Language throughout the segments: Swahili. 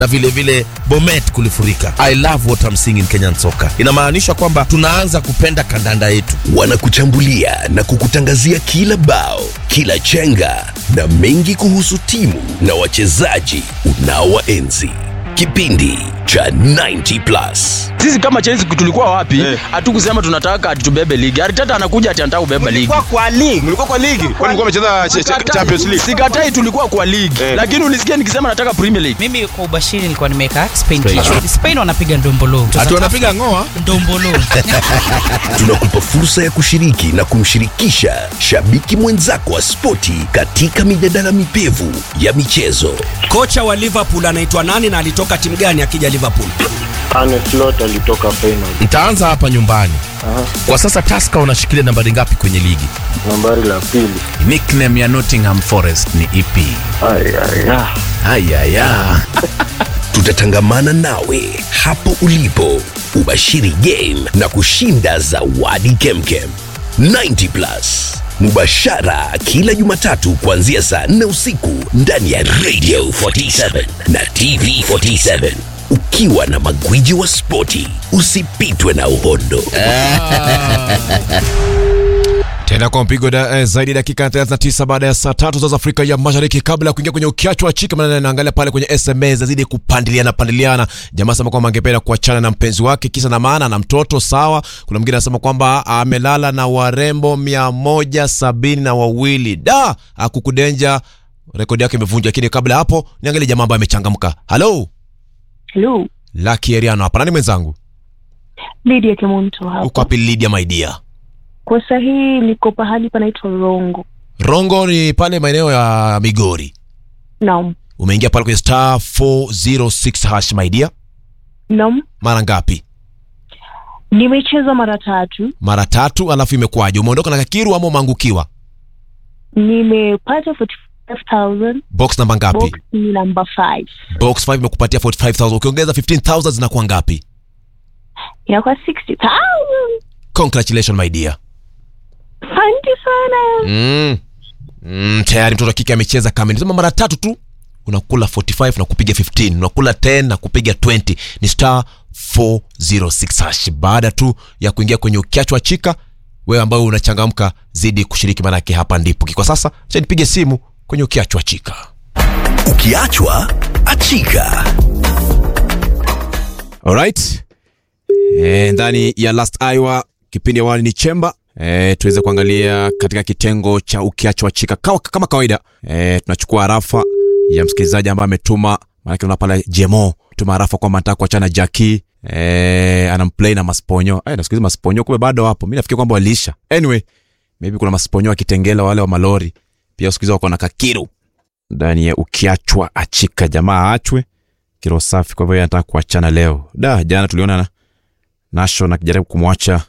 na vile vile Bomet kulifurika. I love what I'm seeing in Kenyan soccer. Inamaanisha kwamba tunaanza kupenda kandanda yetu. Wanakuchambulia na kukutangazia kila bao, kila chenga na mengi kuhusu timu na wachezaji unaowaenzi. Kipindi cha 90 plus. Sisi kama Chelsea tulikuwa wapi? Hatukusema tunataka atubebe ligi. Arteta anakuja ati anataka kubeba ligi. Mlikuwa kwa ligi. Mlikuwa kwa ligi. Kwani mlikuwa mmecheza ch- ch- Sikatai- Champions League? Sikatai tulikuwa kwa ligi. Eh. Lakini ulisikia nikisema nataka Premier League. mimi kwa ubashiri nilikuwa nimeweka Spain kichwa. Spain wanapiga ndombolo. Ati wanapiga ngoa ndombolo. Tunakupa fursa ya kushiriki na kumshirikisha shabiki mwenzako wa spoti katika mijadala mipevu ya michezo. Kocha wa Liverpool anaitwa nani na alitoka timu gani akija Liverpool? Arne Slot alitoka Feyenoord. Nitaanza hapa nyumbani. Aha. Kwa sasa Tusker unashikilia nambari ngapi kwenye ligi? Nambari la pili. Nickname ya Nottingham Forest ni ipi? Ay, ay, ah. Ayaya. Tutatangamana nawe hapo ulipo, ubashiri game na kushinda zawadi kemkem. 90 plus mubashara kila Jumatatu kuanzia saa 4 usiku ndani ya Radio 47 na TV 47 ukiwa na magwiji wa spoti. Usipitwe na uhondo. Tena kwa mpigo da, eh, zaidi ya dakika 39 baada ya saa tatu za za Afrika ya Mashariki, kabla ya kuingia kwenye ukiachwa wa chika, maana naangalia pale kwenye SMS zazidi kupandiliana pandiliana. Jamaa sema kwamba angependa kuachana na mpenzi wake, kisa na maana na mtoto sawa. Kuna mwingine anasema kwamba amelala na warembo mia moja sabini na wawili da akukudenja, rekodi yake imevunjwa. Lakini kabla ya hapo, niangalie jamaa ambaye amechangamka. Halo, Hello, Lucky Eriano hapa. Nani mwenzangu? Lydia Kemunto hapa. Uko wapi Lydia my dear? Kwa sahihi niko pahali panaitwa Rongo. Rongo ni pale maeneo ya Migori. Naam. umeingia pale kwenye star 406 hash my dear Naam. mara ngapi Nimecheza mara tatu. mara tatu alafu imekuwaje umeondoka na kakiru ama umeangukiwa Nimepata 45,000. box namba ngapi Box ni number 5. box 5 imekupatia 45000 ukiongeza 15000 zinakuwa ngapi Inakuwa 60,000. congratulations my dear Asante sana. mm. Mm, tayari mtoto wa kike amecheza kamili sema mara tatu tu unakula 45 na kupiga 15 unakula 10 na kupiga 20 ni star 406 hash baada tu ya kuingia kwenye ukiachwa chika wewe ambayo unachangamka zidi kushiriki manake hapa ndipo kwa sasa cha nipige simu kwenye ukiachwa chika Ukiachwa achika. Alright. E, ndani ya last hour kipindi awali ni chemba e, tuweze kuangalia katika kitengo cha ukiachwa chika Kawa, kama kawaida e, tunachukua arafa ya msikilizaji ambaye ametuma maanake una pale jemo tuma arafa kwamba anataka kuachana jaki e, anamplay na masponyo Ay, nasikiliza masponyo kumbe bado hapo mi nafikiri kwamba waliisha anyway maybe kuna masponyo wa kitengela wale wa malori pia usikiza wako na kakiru ndani ya ukiachwa achika jamaa aachwe kiro safi kwa hivyo yeye anataka kuachana leo da jana tuliona na Nation akijaribu kumwacha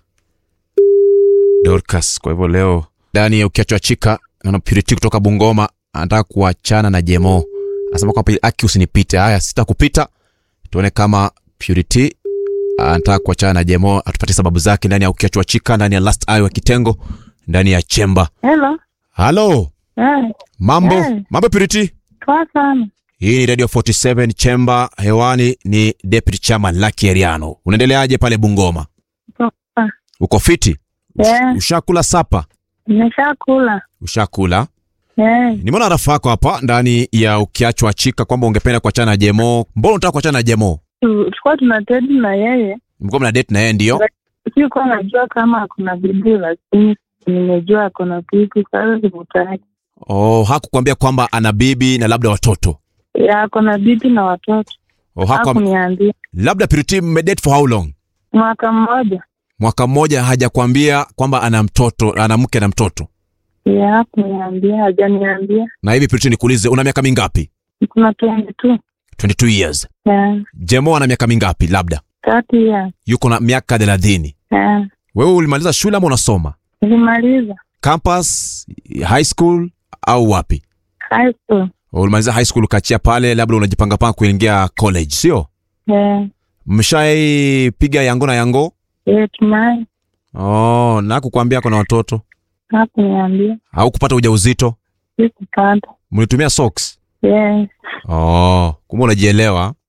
Dorcas kwa hivyo leo ndani ya ukiachwa chika naona Purity kutoka Bungoma anataka kuachana na Jemo anasema kwamba aki usinipite haya sitakupita tuone kama Purity anataka kuachana na Jemo atupatie sababu zake ndani ya ukiachwa chika ndani ya last eye wa kitengo ndani ya chemba Hello. halo Eh, mambo Eh. mambo Purity poa sana. hii ni radio 47 chemba hewani ni deputy chairman Lucky Eriano unaendeleaje pale Bungoma Poa. uko fiti Yeah. ushakula sapa Nimeshakula. ushakula Eh, nimeona rafa yako hapa ndani ya ukiachwa chika kwamba ungependa kuachana na jemo mbona unataka kuachana na jemo tu- tulikuwa tunatedi na yeye. mlikuwa mna date na yeye ndio Sikuwa najua kama kuna bidii lakini nimejua kuna bibi sasa sikutaki. oh, hakukwambia kwamba ana bibi na labda watoto Ya kuna bibi na watoto. oh, haku, Hakuniambia. labda Purity mmedate for how long Mwaka mmoja. mwaka mmoja hajakwambia kwamba ana mtoto ana mke na mtoto Ya hakuniambia, hajaniambia. na hivi Purity nikuulize una miaka mingapi Kuna 22. 22 years Ya, jemo ana miaka mingapi labda 30 ya. yuko na miaka thelathini Ya, wewe ulimaliza shule ama unasoma nilimaliza campus high school au wapi high school. ulimaliza high school ukachia pale labda unajipangapanga kuingia college sio Ya, mshaipiga yango na yango ya tumai. oh, na kukwambia kuna watoto Hakuniambia. au kupata ujauzito Sikupata. mlitumia socks Yes. oh, kumbe unajielewa